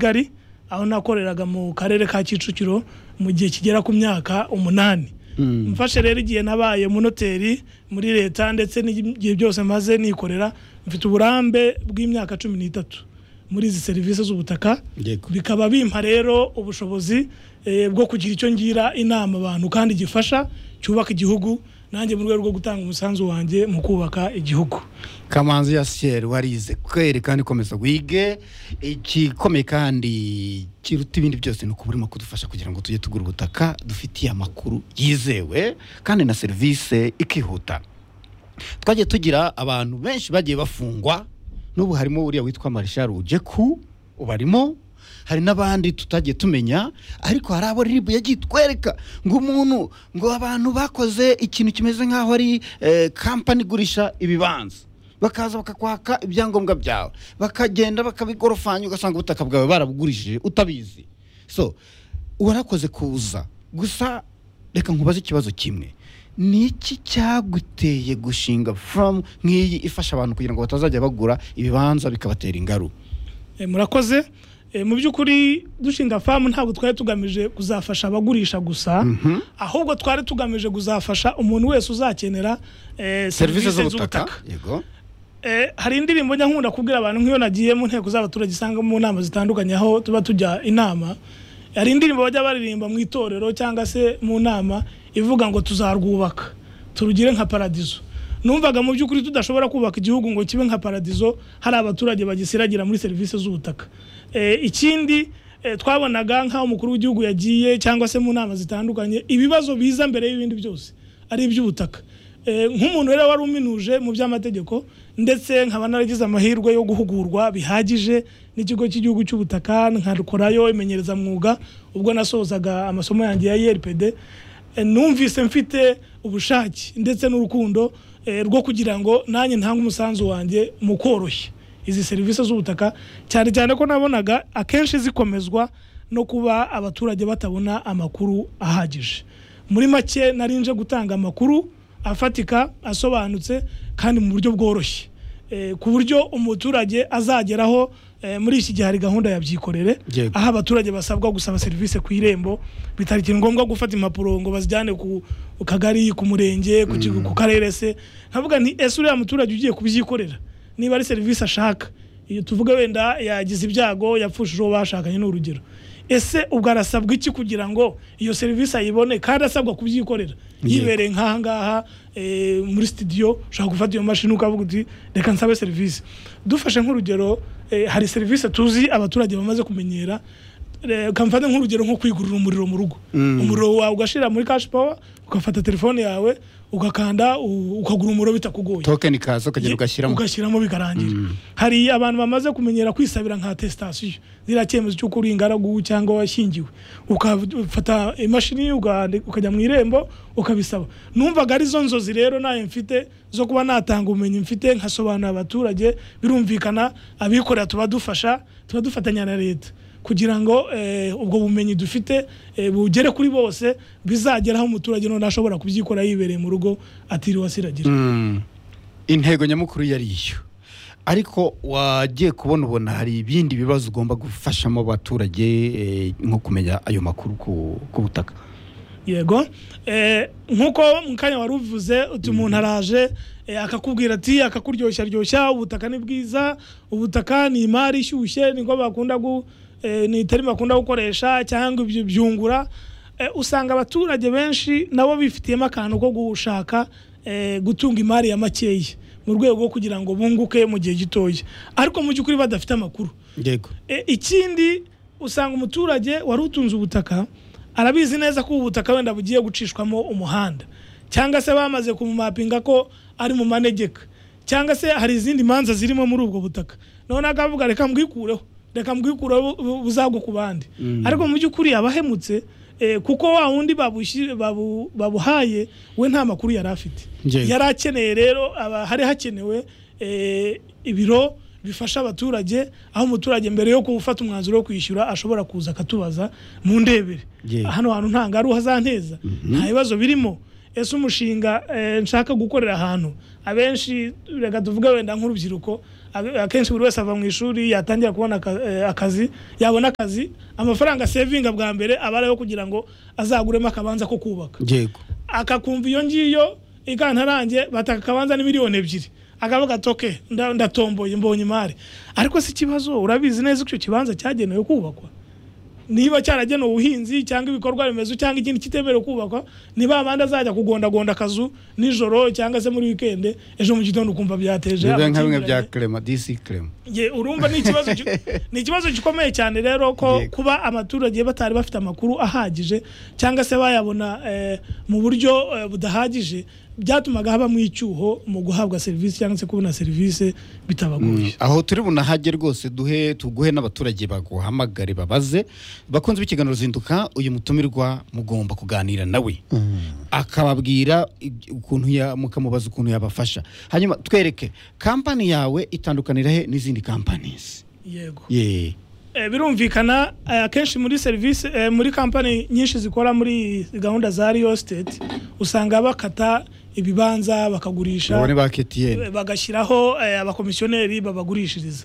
kigali aho nakoreraga mu karere ka kicukiro mu gihe kigera ku myaka umunani mfashe rero igihe nabaye munoteri muri leta ndetse n'igihe byose maze nikorera mfite uburambe bw'imyaka cumi n'itatu muri izi serivisi z'ubutaka Yego. bikaba bimpa rero ubushobozi eh, bwo kugira icyo ngira inama abantu kandi gifasha cyubaka igihugu nanjye mu rwego rwo gutanga umusanzu wanjye mu kubaka igihugu kamanzi ya siyeri warize kweri kandi komeza wige igikomeye kandi kiruta ibindi byose ni ukuba urimo kudufasha kugira ngo tujye tugura ubutaka dufitiye amakuru yizewe kandi na serivisi ikihuta twagiye tugira abantu benshi bagiye bafungwa n'ubu harimo uriya witwa marishari ujeku ubarimo hari n'abandi tutagiye tumenya ariko hari abo ribu yagiye itwereka ngo umuntu ngo abantu bakoze ikintu kimeze nk'aho ari eh, kampani igurisha ibibanza bakaza bakakwaka ibyangombwa byawe bakagenda bakabigorofanya ugasanga ubutaka bwawe barabugurishije utabizi so warakoze kuza gusa reka nkubaze ikibazo kimwe ni iki cyaguteye gushinga from nk'iyi ifasha abantu kugira ngo batazajya bagura ibibanza bikabatera ingaru Eh, murakoze Eh, mu by'ukuri dushinga famu ntabwo twari tugamije kuzafasha abagurisha gusa ahubwo twari tugamije kuzafasha umuntu wese uzakenera eh, serivisi serivisi z'ubutaka z'ubutaka yego Eh, hari indirimbo njya nkunda kubwira abantu nk'iyo nagiye mu nteko z'abaturage usanga mu nama zitandukanye aho tuba tujya inama hari indirimbo bajya baririmba mu itorero cyangwa se mu nama ivuga ngo tuzarwubaka turugire nka paradizo numvaga mu by'ukuri tudashobora kubaka igihugu ngo kibe nka paradizo hari abaturage bagisiragira muri serivisi z'ubutaka Eh, ikindi eh, twabonaga nk'aho umukuru w'igihugu yagiye cyangwa se mu nama zitandukanye ibibazo biza mbere y'ibindi byose ari iby'ubutaka Eh, nk'umuntu rero wari uminuje mu by'amategeko ndetse nkaba naragize amahirwe yo guhugurwa bihagije n'ikigo cy'igihugu cy'ubutaka nkakorayo imenyerezamwuga ubwo nasozaga amasomo yanjye ya IRPD Eh, numvise mfite ubushake ndetse n'urukundo eh, rwo kugira ngo nanjye ntange umusanzu wanjye mu koroshya izi serivisi z'ubutaka cyane cyane ko nabonaga akenshi zikomezwa no kuba abaturage batabona amakuru ahagije muri make nari nje gutanga amakuru afatika asobanutse kandi mu buryo bworoshye Eh, ku buryo umuturage azageraho eh, muri iki gihe hari gahunda ya byikorere Yego. aho abaturage basabwa gusaba serivisi ku irembo bitakiri ngombwa gufata impapuro ngo bazijyane ku ku kagari ku murenge ku kigo- ku karere se nkavuga nti ese uriya muturage ugiye kubyikorera niba ari serivisi ashaka iyo tuvuge wenda yagize ibyago yapfushije uwo bashakanye ni urugero ese ubwo arasabwa iki kugira ngo iyo serivisi ayibone kandi asabwa kubyikorera yibereye nk'aha ngaha eh, muri sitidiyo ushobora gufata iyo mashini ukavuga uti reka nsabe serivisi dufashe nk'urugero eh, hari serivisi tuzi abaturage bamaze kumenyera Eh, kamfata nk'urugero nko kwigurira umuriro mu rugo umuriro wawe ugashyira muri cash power ugafata telefone yawe ugakanda u- ukagura umuriro bitakugoye tokeni kaza ukagenda ugashyiramo ugashyiramo bikarangira hari abantu bamaze kumenyera kwisabira nka atesitasiyo ziriya cyemezo cy'uko uri ingaragu cyangwa washyingiwe ukafata imashini ugahandi- ukajya mu irembo ukabisaba numvaga arizo nzozi rero nayo mfite zo kuba natanga ubumenyi mfite nkasobanurira abaturage birumvikana abikorera tuba dufasha tuba dufatanya na leta kugira ngo eh, ubwo bumenyi dufite eh, bugere kuri bose bizageraho umuturage none ashobora kubyikora yibereye mu rugo atiriwe asiragira Mm. intego nyamukuru yari iyo ariko wagiye kubona ubona hari ibindi bibazo ugomba gufashamo abaturage eh, nko kumenya ayo makuru ku- ku butaka yego Eh, nk'uko mu kanya wari uvuze uti umuntu araje eh, akakubwira ati akakuryoshya ryoshya ubutaka ni bwiza ubutaka ni imari ishyushye niko bakunda gu eh, ni itari bakunda gukoresha cyangwa ibyo byungura Eh, usanga abaturage benshi nabo bifitiyemo akantu ko gushaka eh, gutunga imari ya makeya mu rwego rwo kugira ngo bunguke mu gihe gitoya ariko mu by'ukuri badafite amakuru yego E, ikindi usanga umuturage wari utunze ubutaka arabizi neza ko ubu butaka wenda bugiye gucishwamo umuhanda cyangwa se bamaze kumumapinga ko ari mu manegeka cyangwa se hari izindi manza zirimo muri ubwo butaka none akavuga reka mbwikureho reka mbwikureho bu- bu- buzagwe ku bandi ariko mu by'ukuri abahemutse eh, kuko wa wundi babushi- babu- babuhaye we nta makuru yari afite Yego. yari akeneye rero aba hari hakenewe eh, ibiro bifasha abaturage aho umuturage mbere yo gufata umwanzuro wo kwishyura ashobora kuza akatubaza mu ndebere Yego. hano hantu nta ngaruka hazanteza nta bibazo birimo ese umushinga eh, nshaka gukorera ahantu abenshi reka tuvuge wenda nk'urubyiruko a- akenshi buri wese ava mu ishuri yatangira kubona aka- eh, akazi yabona akazi amafaranga sevinga bwa mbere aba ari ayo kugira ngo azaguremo akabanza ko kubaka yego akakumva iyo ngiyo ikantarange bataka akabanza ni miliyoni ebyiri akavuga ati "Okay, nda- ndatomboye mbonye imari ariko si ikibazo urabizi neza ko icyo kibanza cyagenewe kubakwa niba cyaragenewe ubuhinzi cyangwa ibikorwa remezo cyangwa ikindi kitemerewe kubakwa niba abandi azajya kugondagonda akazu nijoro cyangwa se muri wikende ejo mu gitondo ukumva byateje bibe nka bimwe bya amakimbirane. kerema disi kerema Nge, urumva ni ikibazo ki- ni ikibazo gikomeye cyane rero ko Yego. kuba abaturage batari bafite amakuru ahagije cyangwa se bayabona eh, mu buryo eh, budahagije byatumaga habamo icyuho mu guhabwa serivisi cyangwa se kubona serivisi bitabagoye aho turi bunahage rwose duhe tuguhe n'abaturage baguhamagare babaze bakunze b'ikiganiro zinduka uyu mutumirwa mugomba kuganira nawe akababwira ib- ukuntu ya- mukamubaza ukuntu yabafasha hanyuma twereke kampani yawe itandukanira he n'izindi kampanizi yego ye Eh, birumvikana eh, akenshi muri serivisi eh, muri kampani nyinshi zikora muri gahunda za real state usanga bakata ibibanza bakagurisha babone ba ketiyeni bagashyiraho eh, abakomisiyoneri babagurishiriza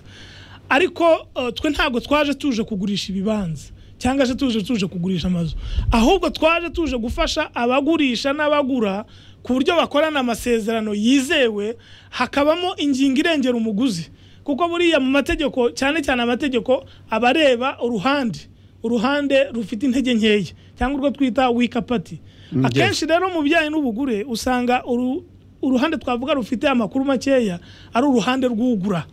ariko eh, twe ntabwo twaje tuje kugurisha ibibanza cyangwa se tuje tuje kugurisha amazu ahubwo twaje tuje gufasha abagurisha n'abagura ku buryo bakorana amasezerano yizewe hakabamo ingingo irengera umuguzi kuko buriya mu mategeko cyane cyane amategeko aba areba uruhande uruhande rufite intege nkeya cyangwa urwo twita wikapati Mm, yes. akenshi rero mu bijyanye n'ubugure usanga uru- uruhande twavuga rufite amakuru makeya ari uruhande rw'ugura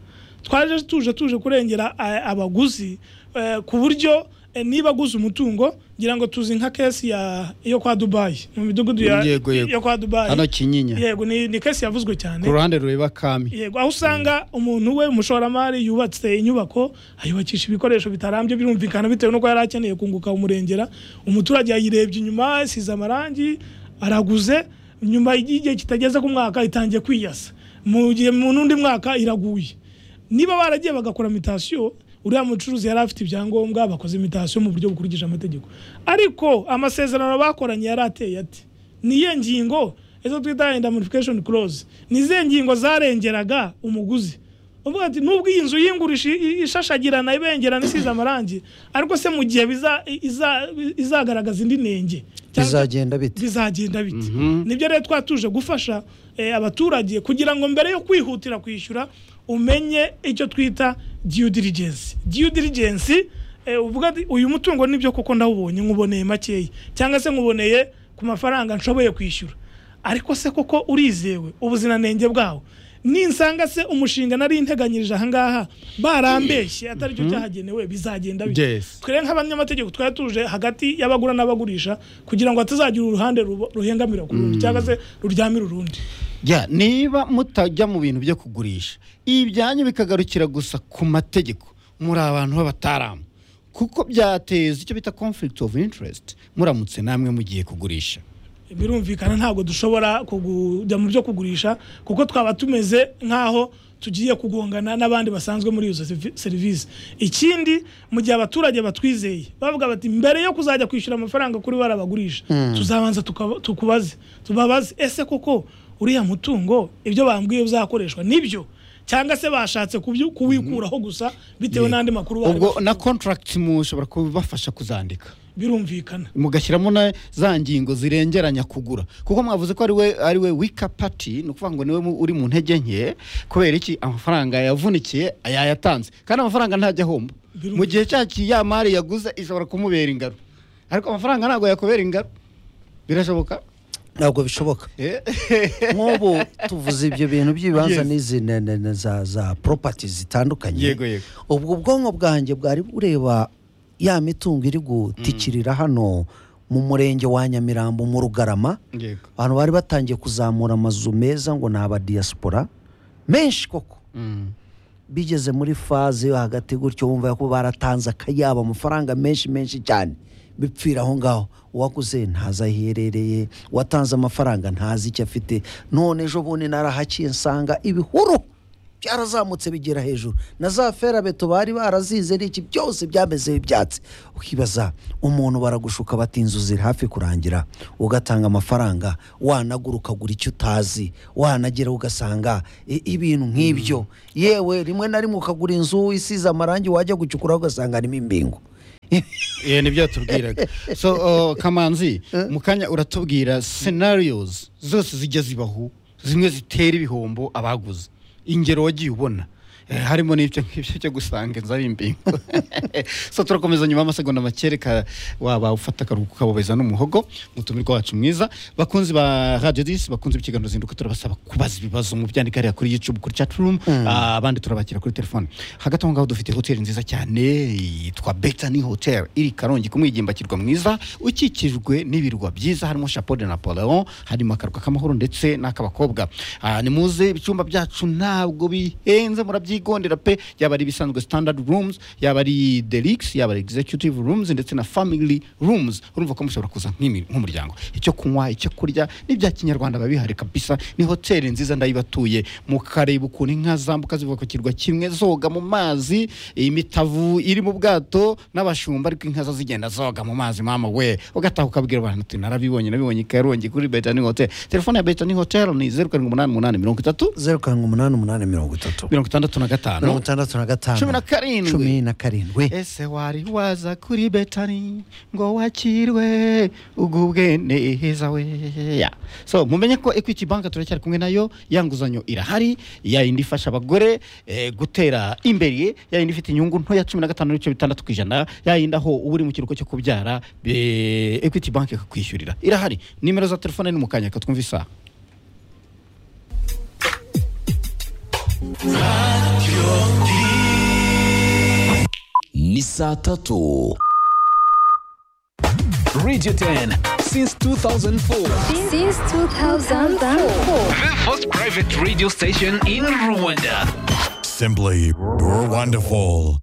twaje tuje tuje kurengera eh, abaguzi eh, ku buryo eh, niba aguze umutungo ngira ngo tuzi nka kesi ya yo kwa dubayi mu midugudu ya- Yego, yego. yo kwa dubayi hano kinyinya yego ni, ni kesi yavuzwe cyane ku ruhande rureba kami yego aho usanga umuntu we umushoramari yubatse inyubako ayubakisha ibikoresho bitarambye birumvikana bitewe n'uko yari akeneye kunguka umurengera umuturage yayirebye inyuma isize amarangi araguze nyuma y'igihe kitageze ku mwaka itangiye kwiyasa mu gihe mu n'undi mwaka iraguye niba baragiye bagakora imitasiyo uriya mucuruzi yari afite ibyangombwa bakoze imitasiyo mu buryo bukurikije amategeko ariko amasezerano bakoranye yari ateye ati niyo ngingo izo twita indemnification clause nize ngingo zarengeraga umuguzi uvuga ati nubwo iyi nzu y'ingurisha i- ishashagirana ibengerana isize amarangi ariko se mu gihe biza- iza- izagaragaza indi nenge cyangwa- bizagenda bite bizagenda bite nibyo rero twatuje gufasha eh, abaturage kugira ngo mbere yo kwihutira kwishyura umenye icyo twita due diligence due diligence eh, uvuga ati uyu mutungo nibyo koko ndawubonye nkuboneye makeya cyangwa se nkuboneye ku mafaranga nshoboye kwishyura ariko se koko urizewe ubuziranenge bwawo ninsanga se umushinga nari integanyirije ahangaha barambeshye atari cyo cyahagenewe bizagenda bite Yes. twere nk'abanyamategeko twari tuje hagati y'abagura n'abagurisha kugira ngo hatazagira uruhande rubo- ruhengamira ku rundi cyangwa se ruryamira urundi ya niba mutajya mu bintu byo kugurisha ibyanyu bikagarukira gusa ku mategeko muri abantu b'abataramu kuko byateza icyo bita conflict of interest muramutse namwe mugiye kugurisha birumvikana ntabwo dushobora kujya mu byo kugurisha kuko twaba tumeze nk'aho tugiye kugongana n'abandi basanzwe muri izo servi- serivisi ikindi mu gihe abaturage batwizeye bavuga bati mbere yo kuzajya kwishyura amafaranga kuri barabagurisha tuzabanza tukaba- tukubaze tubabaze ese koko uriya mutungo ibyo bambwiye uzakoreshwa nibyo cyangga se bashatse kubyu- kuwikuraho gusa bitewe n'andi makuru bari ubwo bafite. na contract mushobora kubafasha kuzandika birumvikana mugashyiramo na za ngingo zirengeranya kugura kuko mwavuze ko ari we ari we wika pati ni ukuvuga ngo niwe mu- uri mu ntege nke kubera iki amafaranga yavunikiye yayatanze kandi amafaranga ntajya ahomba Biru- mu gihe cya kiyamari yaguze ishobora kumubera ingaro ariko amafaranga ntabwo yakubera ingaro birashoboka ntabwo bishoboka Eh, nk'ubu tuvuze ibyo bintu by'ibibanza Yes. n'izi ne- ne- ne- za za poropati zitandukanye Yego, yego. ubwo ubwonko bwanjye bwari bureba ya mitungo iri gutikirira hano mu murenge wa nyamirambo mu rugarama yego abantu bari batangiye kuzamura amazu meza ngo ni abadiyasipora menshi koko Mm. bigeze muri faze yo hagati gutyo wumva ko baratanze akayabo amafaranga menshi menshi cyane bipfira aho ngaho uwaguze ntazi aho iherereye uwatanze amafaranga ntazi icyo afite none ejo bundi narahaciye nsanga ibihuru byarazamutse bigera hejuru na za ferabeto bari barazize n'iki byose byamezeho ibyatsi ukibaza umuntu baragushuka bati inzu ziri hafi kurangira ugatanga amafaranga wanagura ukagura icyo utazi wanagera ugasanga i- ibintu nk'ibyo yewe rimwe na rimwe ukagura inzu isize amarangi wajya gucukura ugasanga harimo imbingo Eh, nibyo yatubwiraga so oh, kamanzi mu kanya uratubwira scenarios zose zijya zibaho zimwe zitera ibihombo abaguze ingero wagiye ubona Eh, harimo n'ibyo ngibyo cyo gusanga inzu ari imbingo so turakomeza nyuma y'amasegonda make reka waba ufata akaruhuko ukabobeza n'umuhogo umutumirwa wacu mwiza bakunzi ba radio disi bakunzi b'ikiganiro zinduka turabasaba kubaza ibibazo mu byandika hariya kuri youtube kuri chat room Ah, abandi turabakira kuri telefone hagati aho ngaho dufite hoteli nziza cyane yitwa betani hotel iri karongi ku mwigimba mwiza ukikijwe n'ibirwa byiza harimo chapeau de napoleon harimo akarwa k'amahoro ndetse n'ak'abakobwa Ah, ni muze ibyumba byacu ntabwo bihenze murabyigondera pe yaba ari ibisanzwe standard rooms yaba ari deluxe yaba ari executive rooms ndetse na family rooms urumva ko mushobora kuza nk'imi- nk'umuryango icyo kunywa icyo kurya n'ibya kinyarwanda babihari kabisa ni hoteli nziza ndayibatuye mukareba ukuntu inka zambuka ziva ku kirwa kimwe zoga mu mazi imitavu iri mu bwato n'abashumba ariko inka zo zigenda zoga mu mazi mama we ugataha ukabwira abantu uti narabibonye nabibonye ikarongi kuri betani hotel telefone ya betani hotel ni zeru karindwi umunani umunani mirongo itatu zeru karindwi umunani umunani mirongo itatu mirongo itandatu na mirongo gatanu itandatu na gatanu Cumi na karindwi. cumi na karindwi ese wari waza kuri betani ngo wakirwe ugubwe neza we Ya. so mumenye ko equity bank turacyari kumwe nayo ya nguzanyo irahari ya yindi ifasha abagore eh, gutera imbere ya yindi ifite inyungu ntoya cumi na gatanu n'ibice bitandatu ku ijana ya yindi aho uba uri mu kiruhuko cyo kubyara eh, equity bank ikakwishyurira irahari nimero za telefone ni mu kanya reka twumve isaha ni saa tatu radio 10 since 2004 since 2004. the first private radio station in rwanda Simply, you're wonderful.